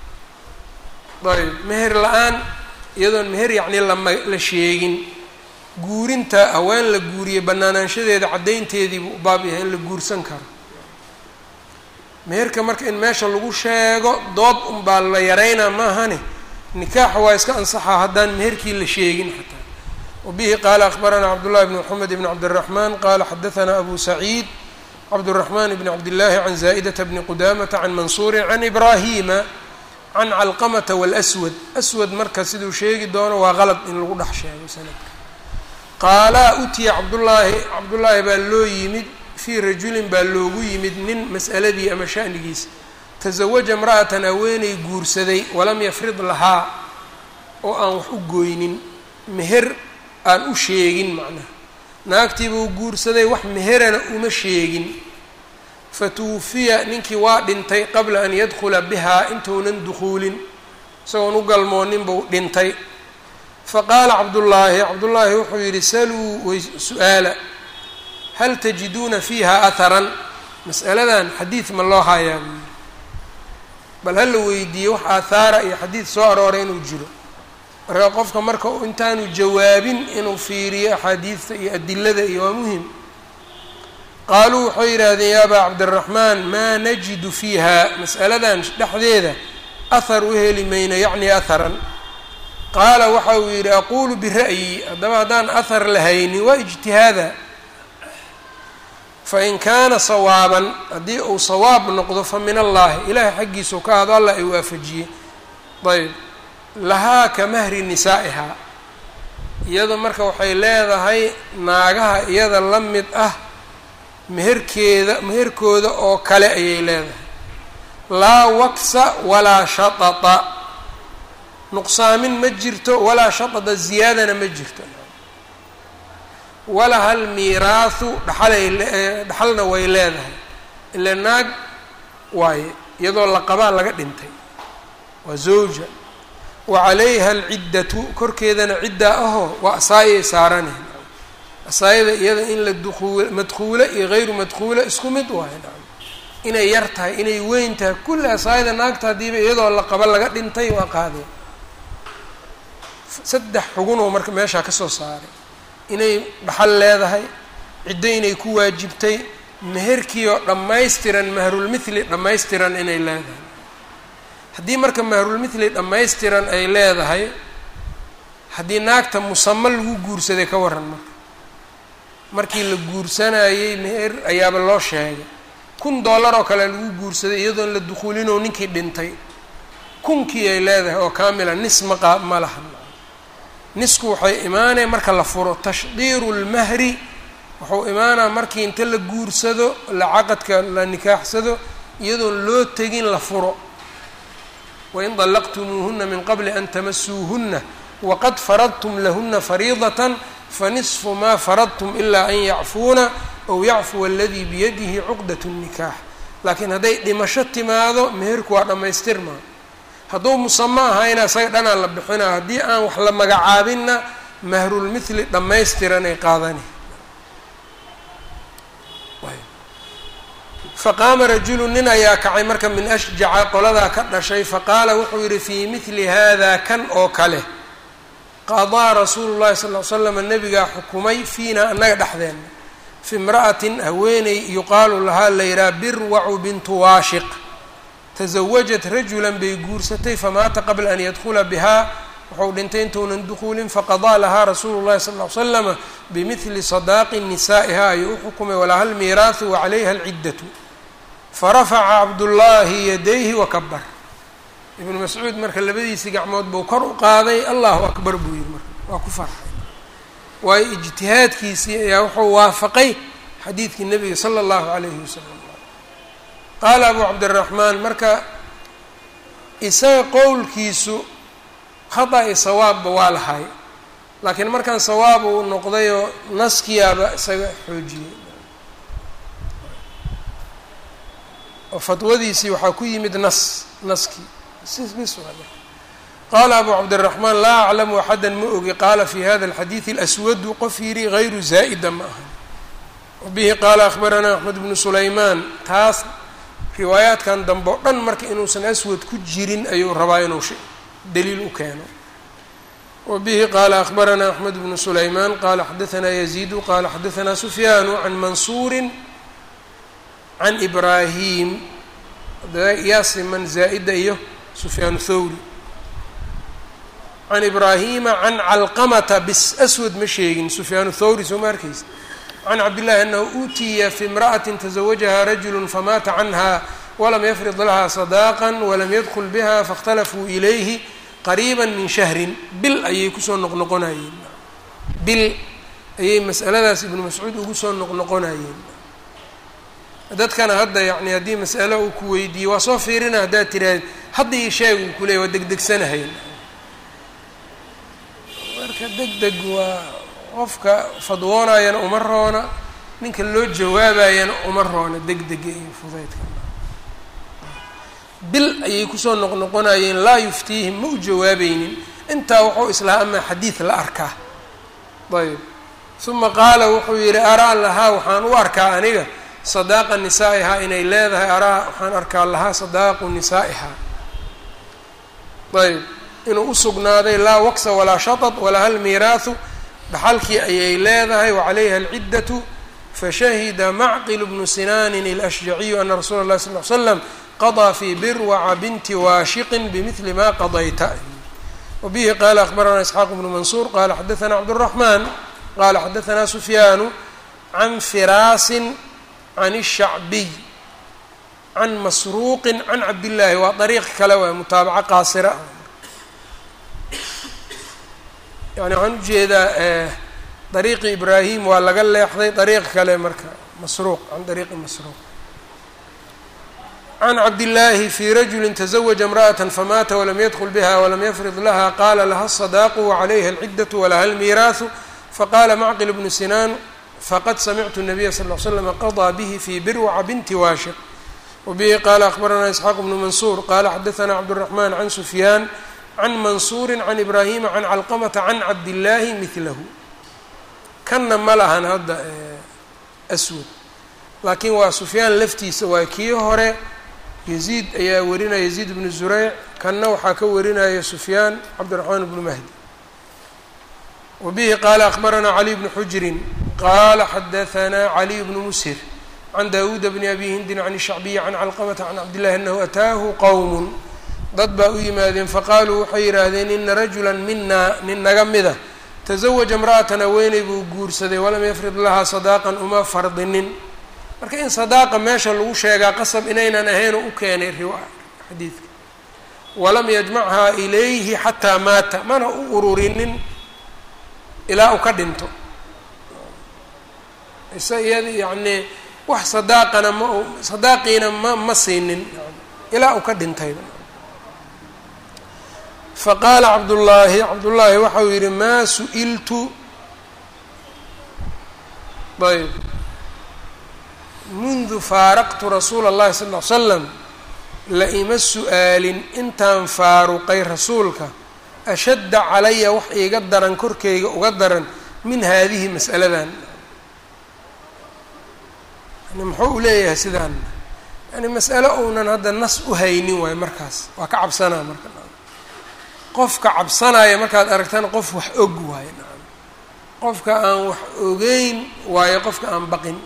ayb meher la-aan iyadoon meher yacni lama la sheegin guurinta haween la guuriye banaanaanshadeeda caddaynteediibuu u baab yahay in la guursan karo meherka marka in meesha lagu sheego dood unbaa la yaraynaa maahane nikaaxa waa iska ansaxaa haddaan meherkii la sheegin xataa wabihi qaala akhbaranaa cabdullahi bn mxamed bn cabdiraxmaan qaala xadahanaa abu saciid cabduraxmaan bn cabdillaahi can zaa'idata bni qudamata can mansuurin can ibraahima can calqamata wاlswad aswad marka siduu sheegi doono waa qalad in lagu dhex sheego sanadka qaalaa utiya cabdullaahi cabdullaahi baa loo yimid fii rajulin baa loogu yimid nin mas'aladii ama sha'nigiisa tasawaja imra'atan haweeney guursaday walam yafrid lahaa oo aan wax u gooynin meher aan u sheegin macnaha naagtiibuu guursaday wax meherana uma sheegin fatuwufiya ninkii waa dhintay qabla an yadkhula bihaa intuunan dukhuulin isagoon u galmoonin buu dhintay faqaala cabdullaahi cabdullaahi wuxuu yidhi saluu way su-aala hal tajiduuna fiiha atharan mas'aladan xadiid ma loo hayaa buu yidhi bal hala weydiiye wax aathaara iyo xadiid soo arooray inuu jiro marka qofka marka intaanu jawaabin inuu fiiriyo axaadiidta iyo adilada iyo waa muhim qaaluu waxay yidhaahdeen ya abaa cabdiraxmaan maa najidu fiiha mas'aladan dhexdeeda ahar u heli mayno yacni aharan qaala waxa uu yidhi aquulu bira'yi haddaba haddaan ahar lahaynin waa ijtihaada fain kaana sawaaban haddii uu sawaab noqdo fa min allaahi ilaahay xaggiisau ka hado allah ay waafajiyey ayb lahaa ka mahri nisaa'ihaa iyada marka waxay leedahay naagaha iyada la mid ah meherkeeda meherkooda oo kale ayay leedahay laa waksa walaa shatata nuqsaamin ma jirto walaa shatata ziyaadana ma jirto walaha almiiraahu dhaxalay dhaxalna way leedahay ila naag waaye iyadoo la qabaa laga dhintay waa zawja wa calayha alciddatu korkeedana ciddaa ahoo waa asaayay saaraneen asaayada iyada in la duuul madkuule iyo hayru madkuule isku mid waayo inay yar tahay inay weyn tahay kulli asaayada naagta haddiiba iyadoo la qaba laga dhintay waa qaadeen saddex xugunoo marka meeshaa ka soo saaray inay dhaxal leedahay ciddo inay ku waajibtay meherkii oo dhammaystiran mahrulmithli dhammaystiran inay leedahay haddii marka mahrulmithli dhammaystiran ay leedahay haddii naagta musamo lagu guursaday ka waran marka markii la guursanayey meher ayaaba loo sheegay kun dollar oo kale lagu guursaday iyadoon la dukuulinoo ninkii dhintay kunkii ay leedahay oo kaamila nis maqa ma laha nisku waxay imaanaya marka la furo tashdiiru lmahri wuxuu imaanaa markii inta la guursado la caqadka la nikaaxsado iyadoon loo tegin la furo wain dallaqtumuuhuna min qabli an tamasuuhuna waqad faradtum lahuna fariidatan fanisfu maa faradtum ilaa an yacfuuna ow yacfuwa aladii biyadihi cuqdat nnikaax laakiin hadday dhimasho timaado meherku waa dhammaystirmaa hadduu musamo ahayna isaga dhanaa la bixinaa haddii aan wax la magacaabinna mahrulmithli dhammaystiran ay qaadani faqaama rajulu nin ayaa kacay marka min ashjaca qoladaa ka dhashay faqaala wuxuu yidhi fii mithli hada kan oo kale qadaa rasuulu llahi sal l slam nabigaa xukumay fiina annaga dhexdeena fi imra'atin haweeney yuqaalu lahaa layidhaha birwacu bintu waashiq tasawajat rajulan bay guursatay famaata qabla an yadkhula bihaa wuxuu dhintay intuunan dukuulin faqadaa lahaa rasuulu llahi sal l slama bimidli sadaaqi nisaa'iha ayuu u xukumay walaha lmiiraahu wacalayha alciddatu farafaca cabdullaahi yadayhi wakabar ibnu mascuud marka labadiisii gacmood buu kor u qaaday allahu akbar buu yihi marka waa ku farxay waayo ijtihaadkiisii ayaa wuxuu waafaqay xadiidkii nabiga sala allahu calayhi wasalam qaala abu cabdiraxmaan marka isaga qowlkiisu khata i sawaabba waa lahay laakiin markaan sawaab uu noqdayoo naskiyaaba isaga xoojiyey oo fatwadiisii waxaa ku yimid nas naskii sis qaala abu cabdiraxmaan laa aclamu axada ma ogi qaala fi hada alxadiidi alaswadu qof yidhi hayru zaa'ida ma aha wabihi qaala akhbaranaa axmed bnu sulaymaan taas riwaayaadkan dambe o dhan marka inuusan aswad ku jirin ayuu rabaa inuu daliil u keeno wabihi qaala akhbaranaa axmed bnu sulaymaan qaala xadaanaa yaziidu qaala xadaanaa sufyaanu can mansuurin can ibraahim yaasiman zaa'ida iyo sufyaan thawri can ibraahima can calqamata bis aswad ma sheegin sufyaan thawri soo ma arkaysa can cabdillahi anahu uutiya fi imra'atin tazawajaha rajulu famaata canha walam yafrid laha sadaaqa walam yadkul biha faاkhtalafuu ilayhi qariiba min shahrin bil ayay kusoo noqnoqonayeen bil ayay mas'aladaas ibnu mascuud ugu soo noqnoqonayeen dadkana hadda yani haddii mas'alo uu ku weydiiye waa soo fiirina haddaad tiraahd hadda ii sheeg uu kuleeyay waa degdegsanahayn marka deg deg waa qofka fadwoonayana uma roona ninka loo jawaabayana uma roona degdega iyo fudaydka bil ayay kusoo noqnoqonayeen laa yuftiihim ma u jawaabaynin intaa wuxuu islahaa amaa xadiid la arkaa ayb uma qaala wuxuu yidhi araa lahaa waxaan u arkaa aniga sadaaqa nisaa'ihaa inay leedahay araa waxaan arkaa lahaa sadaaqu nisaa'ihaa ayb inuu usugnaaday laa waksa walaa shatad walaha almiiraahu dhaxalkii ayay leedahay wacalayha alciddatu fashahida macqil bnu sinaanin alashjaciyu ana rasuula اllahi sal l slam qadaa fii birwaca binti waashiqin bimidli ma qadayta wabihi qaala akhbaranaa isxaaq bnu mansuur qaala xadaanaa cabdالraxmaan qaala xadaanaa sufyaanu can firaasin can الshacbiy can masruuqin can cabdillaahi waa dariiq kale waay mutaabaco qaasira ah yani waxaan ujeedaa dariiqi ibraahim waa laga leexday dariiq kale marka masruuq can dariiqi masruuq can cabdillaahi fi rajuli taزawaja imra'ata famaata walam yadkul biha walam yafrid laha qaala laha الصadaaqu wacalayha alcidaةu walaha almiiraahu faqala macqil bnu sinaan faqad samictu الnabiya sal ll slm qaضىa bihi fi birwaca binti waashiq wabihi qaala akhbaranaa isxaaq bnu mansuur qala xadaanaa cabdالraxman can sufyaan can mansuuri can ibraahima can calqamata can cabdillaahi midlahu kanna ma lahan hadda aswad laakiin waa sufyaan laftiisa waa kii hore yaziid ayaa warinaya yaziid bnu zureyc kanna waxaa ka warinaya sufyaan cabdiraxmaan bnu mahdi wa bihi qaala akhbaranaa caliy bnu xujrin qaala xadaanaa caliy bnu mushir can daawuuda bni abi hindin can shacbiyi can calqamata can cabdillahi anahu ataahu qowm dad baa u yimaadeen faqaaluu waxay yidhaahdeen ina rajulan minaa nin naga mida tasawaja imra'atan haweeney buu guursaday walam yafrid lahaa sadaaqan uma fardinin marka in sadaaqa meesha lagu sheegaa qasab inaynan ahayn oo u keenay riwa xadiidka walam yajmachaa ilayhi xataa maata mana u ururinin ilaa uu ka dhinto isa iyada yacnii wax sadaaqana ma sadaaqiina ma ma siinin ilaa uu ka dhintay faqaala cabdullaahi cabdullaahi waxau yidhi maa su-iltu ayb mundu faaraqtu rasuula اllahi sal ll ly slam la ima su-aalin intaan faaruqay rasuulka ashadda calaya wax iiga daran korkeyga uga daran min haadihi mas'aladan yani muxuu u leeyahay sidaan yani mas'alo uunan hadda nas u haynin waayo markaas waa ka cabsanaa marka qofka cabsanaya markaad aragtana qof wax og waayo nacam qofka aan wax ogeyn waayo qofka aan baqin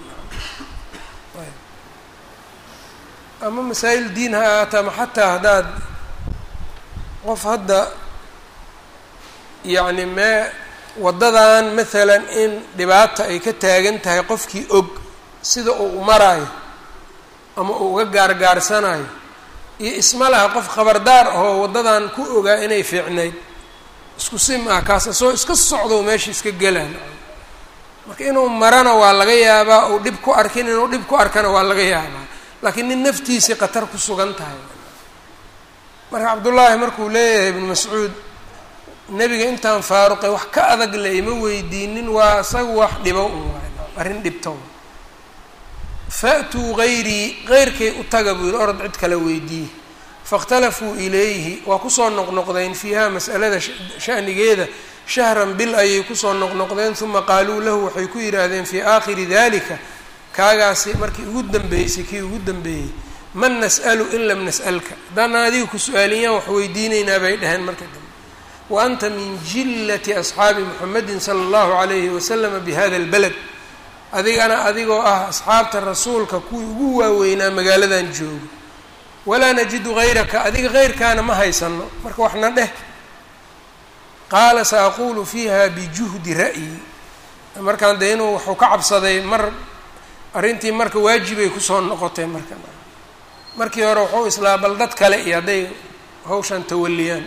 ama masaa'il diin ha ahaata ama xataa haddaad qof hadda yacni mee waddadan maalan in dhibaata ay ka taagan tahay qofkii og sida uu maraayo ama uu uga gaargaarsanayo iyo isma laha qof khabardaar ahoo waddadan ku ogaa inay fiicnayd isku sim ah kaas asoo iska socdo meesha iska gelaan marka inuu marana waa laga yaabaa uu dhib ku arkin inuu dhib ku arkana waa laga yaabaa laakiin nin naftiisii khatar ku sugan tahay marka cabdullaahi markuu leeyahay ibnu mascuud nebiga intaan faaruqay wax ka adag le ima weydiinin waa isaga wax dhibo un waay arrin dhibto fa'tuu gayrii geyrkay u taga buu yihi orod cid kale weydiiye faاkhtalafuu ilayhi waa kusoo noqnoqdeen fiiha mas'alada shanigeeda shahran bil ayay kusoo noqnoqdeen uma qaaluu lahu waxay ku yidhaahdeen fii aakhiri dalika kaagaasi markii ugu dambeysay kii ugu dambeeyey man nas'alu in lam nas'alka haddana adiga ku su-aaliyaan wax weydiinaynaa bay dhaheen marka dambe wa anta min jillati asxaabi muxamedin sala allahu calayhi wasalama bihada albaled adigana adigoo ah asxaabta rasuulka kuwii ugu waaweynaa magaaladan joogo walaa najidu hayraka adiga heyrkaana ma haysano marka waxna dheh qaala sa aqulu fiiha bijuhdi ra'yi markaan dee inuu waxuu ka cabsaday mar arrintii marka waajibay kusoo noqotay marka markii hore wuxuu islaa bal dad kale iyo hadday hawshan tawaliyaan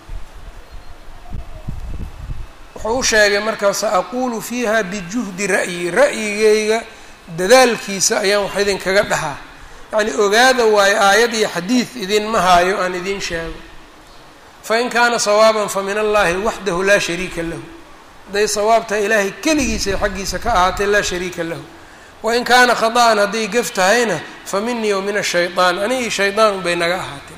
wuxuu u sheegay marka sa aqulu fiiha bijuhdi ra'yi ra'yigayga dadaalkiisa ayaan wax idinkaga dhahaa yacni ogaada waayo aayad iyo xadiid idinma haayo aan idiin sheego fain kaana sawaaban fa min allahi waxdahu laa shariika lahu hadday sawaabtaha ilaahay keligiisa xaggiisa ka ahaatay laa shariika lahu wain kaana khada'an hadday gef tahayna fa minii wa min ashayطaan anigii shaydaan bay naga ahaatay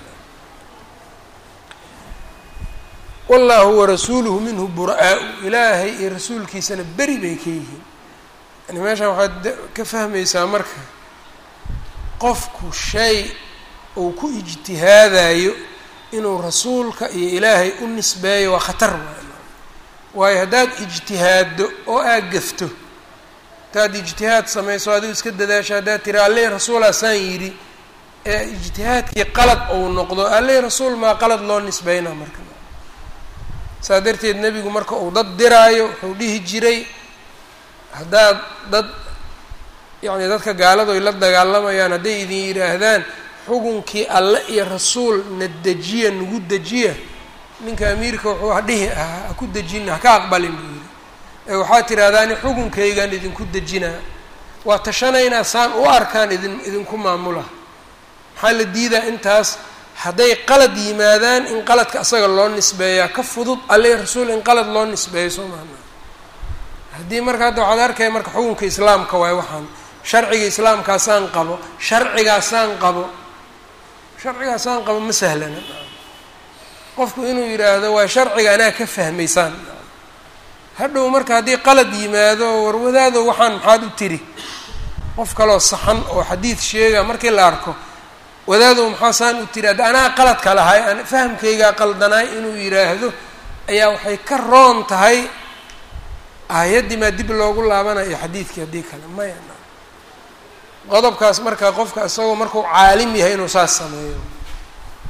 wallahu warasuuluhu minhu bura-aa-u ilaahay iyo rasuulkiisana beri bay ka yihiin yani meeshaan waxaad ka fahmaysaa marka qofku shay uu ku ijtihaadayo inuu rasuulka iyo ilaahay u nisbeeyo waa khatar waay waayo haddaad ijtihaaddo oo aad gafto hadaad ijtihaad samayso adigu iska dadaasho haddaad tiri alleh rasuulaa saan yidhi ee ijtihaadkii qalad ou noqdo alleh rasuul maa qalad loo nisbeynaa marka saa darteed nebigu marka uu dad diraayo wuxuu dhihi jiray haddaad dad yacni dadka gaaladu ay la dagaalamayaan hadday idin yidhaahdaan xukunkii alle iyo rasuul na dejiya nagu dejiya ninka amiirka wuxuu hadhihi ahaa ha ku dejina haka aqbalin buu yidhi ee waxaa tidhahdaani xukunkaygaan idinku dejinaa waa tashanaynaa saan u arkaan idin idinku maamula maxaa la diidaa intaas hadday qalad yimaadaan in qaladka asaga loo nisbeeyaa ka fudud alle rasuul in qalad loo nisbeeyo soo maana haddii marka hadda waxaad arkaya marka xukunka islaamka waay waxaan sharciga islaamkaasaan qabo sharcigaasaan qabo sharcigaasaan qabo ma sahlana qofku inuu yidhaahdo waa sharciga anaa ka fahmaysaan hadhow marka haddii qalad yimaado warwadaado waxaan maxaad u tiri qof kaloo saxan oo xadiid sheega markii la arko wadaadow maxaa saan u tiri adda anaa qaladka lahay an fahamkaygaa qaldanaay inuu yidhaahdo ayaa waxay ka roon tahay aayaddii maa dib loogu laabanayo xadiidkii haddii kale maya qodobkaas marka qofka isagoo markuu caalim yahay inuu saas sameeyo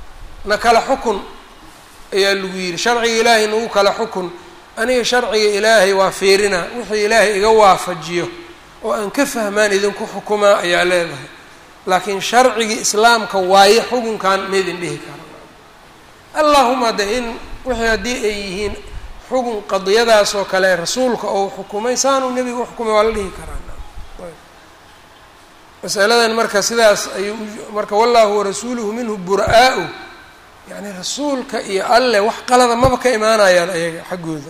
na kala xukun ayaa lagu yidhi sharciga ilaahay nagu kala xukun aniga sharciga ilaahay waa fiirina wixii ilaahay iga waafajiyo oo aan ka fahmaan idinku xukumaa ayaa leedahay laakiin sharcigii islaamka waaye xukunkan maydin dhihi kara allahuma de in wixii haddii ay yihiin xukun qadiyadaas oo kale rasuulka ou xukumay saanuu nebiga uxukumay waa la dhihi karaa masaladan marka sidaas ayuu marka wallahu warasuuluhu minhu bura-aa-u yani rasuulka iyo alleh wax qalada maba ka imaanayaan ayaga xaggooda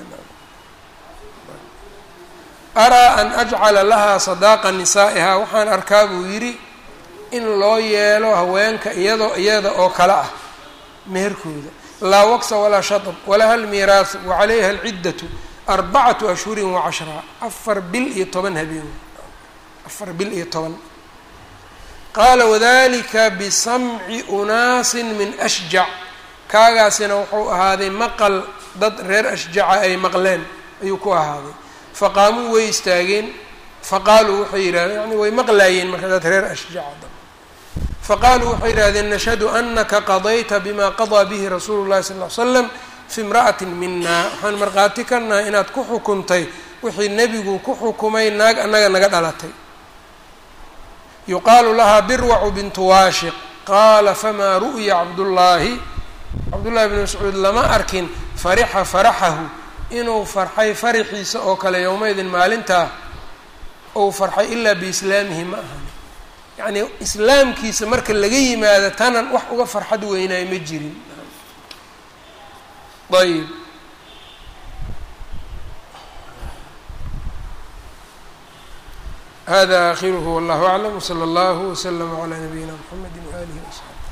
araa an ajcala lahaa sadaaqa nisaa'ihaa waxaan arkaa buu yidhi in loo yeelo haweenka iyadoo iyada oo kale ah meherkooda laa waqsa walaa shatab walaha almiiraasu wacalayha alciddatu arbacatu ashhurin wacashraa afar bil iyo toban habeen afar bil iyo toban qaala wadalika bisamci unaasin min ashjac kaagaasina wuxuu ahaaday maqal dad reer ashjaca ay maqleen ayuu ku ahaaday faqaamuu way istaageen faqaaluu waxay yidhahdeen yani way maqlaayeen marka dad reer ashjaca faqaaluu waxay yidhahdeen nashhadu anaka qadayta bima qadaa bihi rasuulu llahi sal ly slam fi imra'atin mina waxaan markhaati ka nahay inaad ku xukuntay wixii nebigu ku xukumay naag annaga naga dhalatay yuqaalu lahaa birwacu bintu waashiq qaala famaa ru'ya cabdullaahi cabdullahi bn mascuud lama arkin farixa faraxahu inuu farxay faraxiisa oo kale yowmaydin maalintaa ou farxay ilaa biislaamihi ma ahan yacnii islaamkiisa marka laga yimaado tanan wax uga farxad weynaayo ma jirin ayb hada akhiruhu wallahu aclam wslى اllah wslm عlى nabiyina mxamedi waalihi وaصxaabi